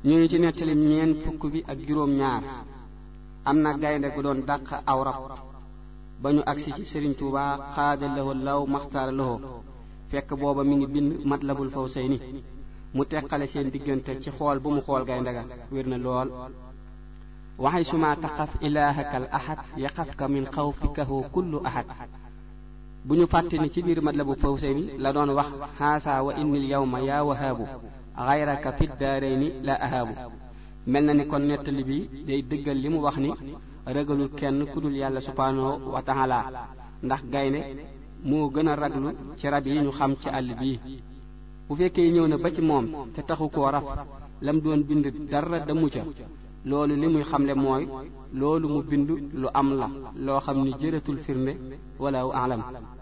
ñu ngi ci nettalim ñeen fukk bi ak juróom ñaar am na gaynde gu doon dàq aw rab ba ñu agsi ci sëriñ Tuuba xaada lahu law maxtaara lahu fekk booba mi ngi bind matlabul fawsayni mu teqale seen diggante ci xool bu mu xool gaynde ga wér na lool waxay suma taqaf ilaahaka al ahad yaqafka min xawfikahu kullu ahad bu ñu fàtte ni ci biir matlabu fawsayni la doon wax xaasa wa innil yawma yaa wahaabu xayraka fi daarayni la ahaabu mel na ni kon nettali bi day dëggal li mu wax ni ragalul kenn ku dul yàlla subhaanahu wa taala ndax gaynde moo gën a raglu ci rab yi ñu xam ci àll bii bu fekkee ñëw na ba ci moom te taxu koo raf lam doon bind dara damu ca loolu li muy xamle mooy loolu mu bind lu am la loo xam ni jëratul firnde wala alam